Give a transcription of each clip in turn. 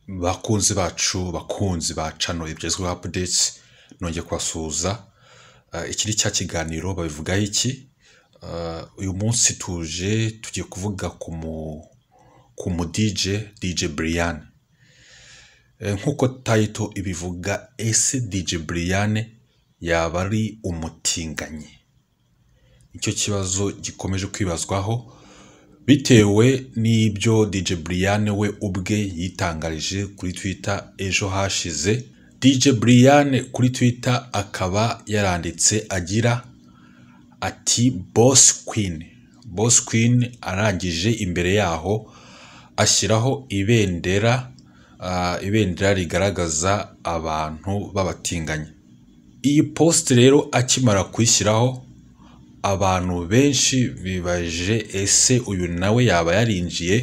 Bakunzi bacu bakunzi ba cano ibigezweho apudetsi nongeye kubasuhuza iki ni cya kiganiro babivugaho iki uyu munsi tuje tugiye kuvuga ku mu dije dije buriyani nk'uko tayito ibivuga ese dije buriyani yaba ari umutinganyi nicyo kibazo gikomeje kwibazwaho bitewe n'ibyo dije buriyane we ubwe yitangarije kuri twita ejo hashize dije buriyane kuri twita akaba yaranditse agira ati bosi kwini bosi kwini arangije imbere yaho ashyiraho ibendera ah, ibendera rigaragaza abantu b'abatinganyi iyi posite rero akimara kuyishyiraho abantu benshi bibaje ese uyu nawe yaba yarinjiye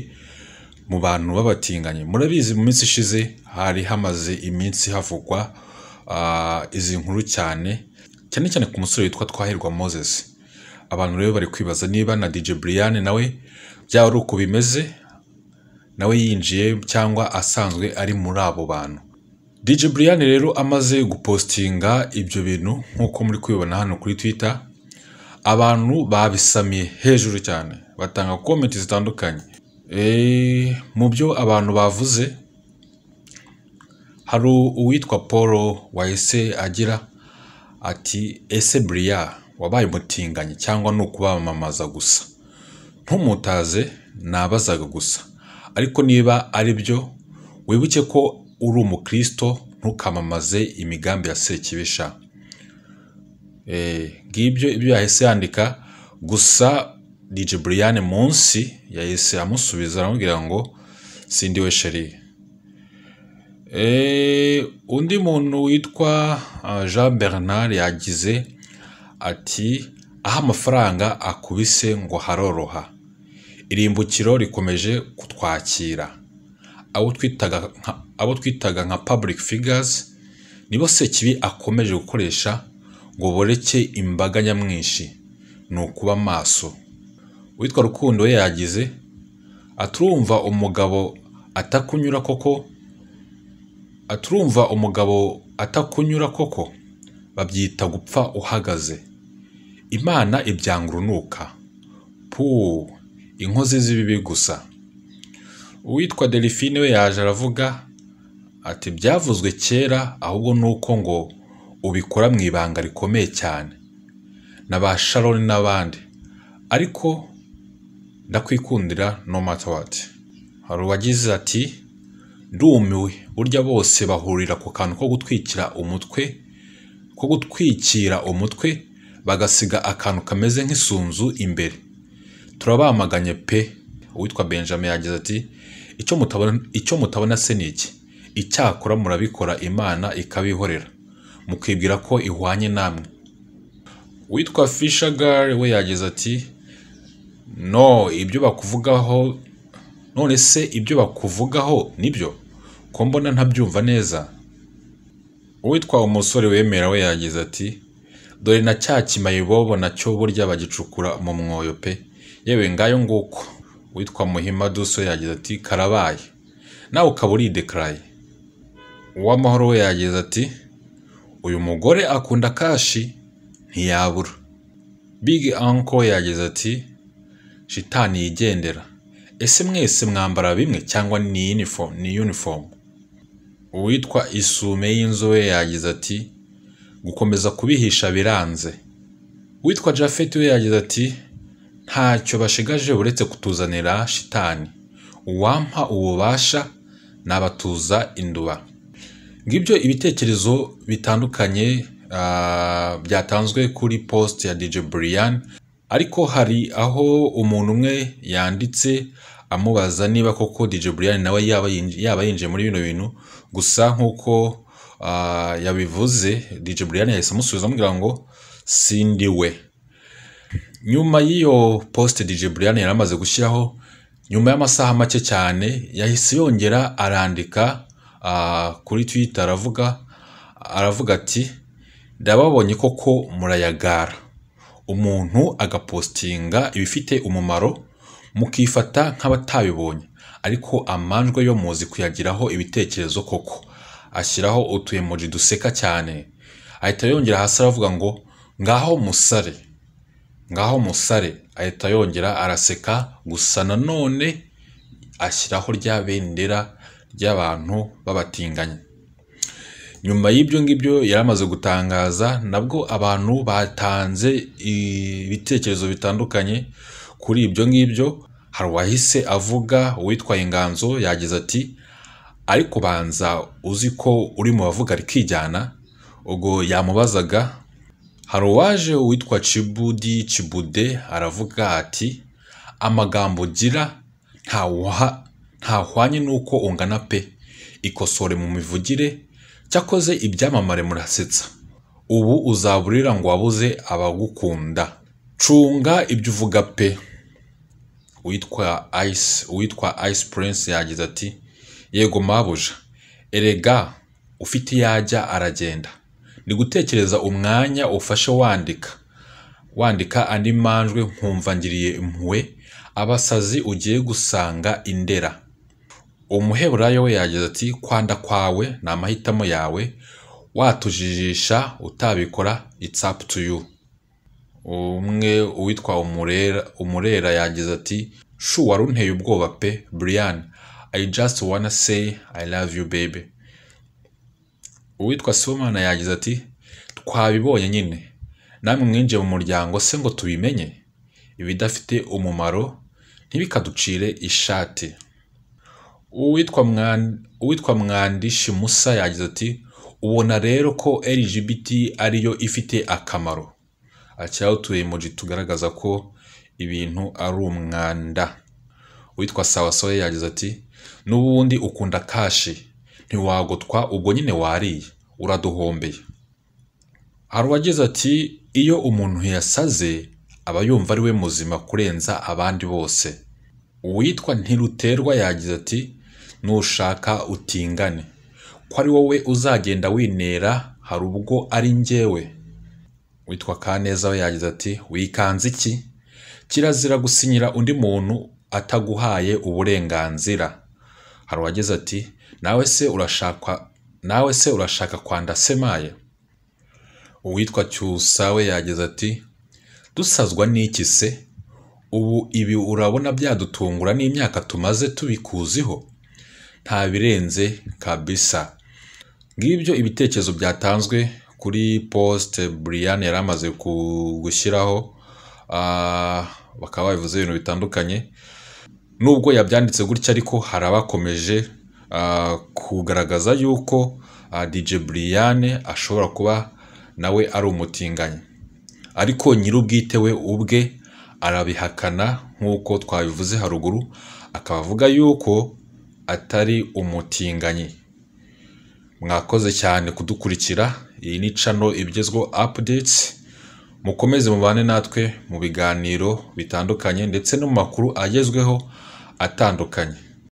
mu bantu b'abatinganyi murabizi mu minsi ishize hari hamaze iminsi havugwa ah, izi nkuru cyane cyane cyane ku musore witwa twahirwa moses abantu rero bari kwibaza niba na dj brian nawe byaba ari uko bimeze nawe yinjiye cyangwa asanzwe ari muri abo bantu DJ Brian rero amaze gupostinga ibyo bintu nk'uko muri kubibona hano kuri Twitter abantu babisamiye hejuru cyane batanga komenti zitandukanye Eh, mu byo abantu bavuze hari uwitwa paul wahise agira ati ese buriya wabaye umutinganyi cyangwa ni ukubamamaza gusa ntumutaze nabazaga gusa ariko niba ari byo wibuke ko uri umukristo ntukamamaze imigambi ya sekibisha Eh, ngibyo ibyo yahise yandika gusa dj brian munsi yahise amusubiza aramubwira ngo sindi we sheri Eh, undi muntu witwa ah, jean bernard yagize ati aho amafaranga akubise ngo haroroha irimbukiro rikomeje kutwakira abo twitaga nka abo twitaga nka public figures nibo sekibi akomeje gukoresha ngo boreke imbaga nyamwinshi ni ukuba maso uwitwa rukundo we yagize aturumva umugabo atakunyura koko aturumva umugabo atakunyura koko babyita gupfa uhagaze imana ibyanga urunuka puu inkozi z'ibibi gusa uwitwa delphine we yaje aravuga ati byavuzwe kera ahubwo ni uko ngo ubikora mu ibanga rikomeye cyane na ba sharon n'abandi ariko ndakwikundira no matter what hari uwagize ati ndumiwe burya bose bahurira ku kantu ko gutwikira umutwe ko gutwikira umutwe bagasiga akantu kameze nk'isunzu imbere turabamaganye pe uwitwa benjamin yagize ati icyo mutabona icyo mutabona se ni iki icyakora murabikora imana ikabihorera mukibwira ko ihwanye namwe uwitwa fishagare we yagize ati no ibyo bakuvugaho none se ibyo bakuvugaho nibyo ko mbona ntabyumva neza uwitwa umusore wemera we yagize ati dore na cya kimayibobo nacyo burya bagicukura mu mwoyo pe yewe ngayo nguko witwa muhima duso yagize ati karabaye nawe ukaba uridekaraye uwamahoro we yagize ati uyu mugore akunda kashi ntiyabura big uncle yagize ati shitani yigendera ese mwese mwambara bimwe cyangwa ni uniform ni uniform uwitwa isume y'inzobe yagize ati gukomeza kubihisha biranze uwitwa jafeti we yagize ati ntacyo bashigaje uretse kutuzanira shitani uwampa ububasha nabatuza induba ngibyo ibitekerezo bitandukanye ah, byatanzwe kuri post ya DJ Brian ariko hari aho umuntu umwe yanditse amubaza niba koko DJ Brian nawe yaba yinj- yaba yinjiye muri bino bintu gusa nk'uko ah, yabivuze DJ Brian yahise amusubiza amubwira ngo sindi we nyuma y'iyo post DJ Brian yari amaze gushyiraho nyuma y'amasaha make cyane yahise yongera arandika ah, kuri Twitter aravuga aravuga ati ndababonye koko murayagara umuntu agapostinga ibifite umumaro mukifata nk'abatabibonye ariko amanjwe yo muzi kuyagiraho ibitekerezo koko ashyiraho utuyemoji duseka cyane ahita yongera hasi aravuga ngo ngaho musare ngaho musare ahita yongera araseka gusa nanone ashyiraho rya bendera ry'abantu b'abatinganyi nyuma y'ibyo ngibyo yari amaze gutangaza nabwo abantu batanze ibitekerezo bitandukanye kuri ibyo ngibyo hari uwahise avuga uwitwaye inganzo yagize ati ariko banza uzi ko uri mu bavuga rikijyana ubwo yamubazaga hari uwaje uwitwa Cibudi Cibude aravuga ati amagambo ugira ntawuha ntahwanye n'uko ungana pe ikosore mu mivugire cyakoze ibyamamare murasetsa ubu uzaburira ngo wabuze abagukunda cunga ibyo uvuga pe uwitwa ice uwitwa ice prince yagize ati yego mabuja erega ufite iyo ajya aragenda ni gutekereza umwanya ufashe wandika wandika andi manjwe nkumva ngiriye impuhwe abasazi ugiye gusanga indera umuheburayo we yagize ati kwanda kwawe ni amahitamo yawe watujijisha utabikora it's up to you umwe uwitwa umurera umurera yagize ati shu wari unteye ubwoba pe brian i just wanna say i love you baby uwitwa somana yagize ati twabibonye nyine namwe mwinjiye mu muryango se ngo tubimenye ibidafite umumaro ntibikaducire ishati uwitwa Mwan- uwitwa mwandishi musa yagize ati ubona rero ko lgbt ariyo ifite akamaro akiraho utuyemoji tugaragaza ko ibintu ari umwanda uwitwa sawasawa yagize ati n'ubundi ukunda kashi ntiwagotwa ubwo nyine wariye uraduhombeye hari uwagize ati iyo umuntu yasaze aba yumva ari we muzima kurenza abandi bose uwitwa ntiruterwa yagize ati nushaka utingane ko ari wowe uzagenda winera hari ubwo ari njyewe witwa kaneza we yagize ati wikanze iki kirazira gusinyira undi muntu ataguhaye uburenganzira hari uwagize ati nawe se urashaka nawe se urashaka kwanda semaye uwitwa cyusa we yagize ati dusazwa n'iki se ubu ibi urabona byadutungura n'imyaka tumaze tubikuziho nta birenze kabisa ngibyo ibitekerezo byatanzwe kuri post Brian yari amaze ku- gushyiraho ah, bakaba babivuze ibintu bitandukanye nubwo yabyanditse gutya ariko hari abakomeje ah, kugaragaza yuko ah, DJ Brian ashobora kuba nawe ari umutinganyi ariko nyir'ubwite we ubwe arabihakana nk'uko twabivuze haruguru akaba avuga yuko atari umutinganyi mwakoze cyane kudukurikira iyi ni cano ibigezweho updates mukomeze mubane natwe mu biganiro bitandukanye ndetse no mu makuru agezweho atandukanye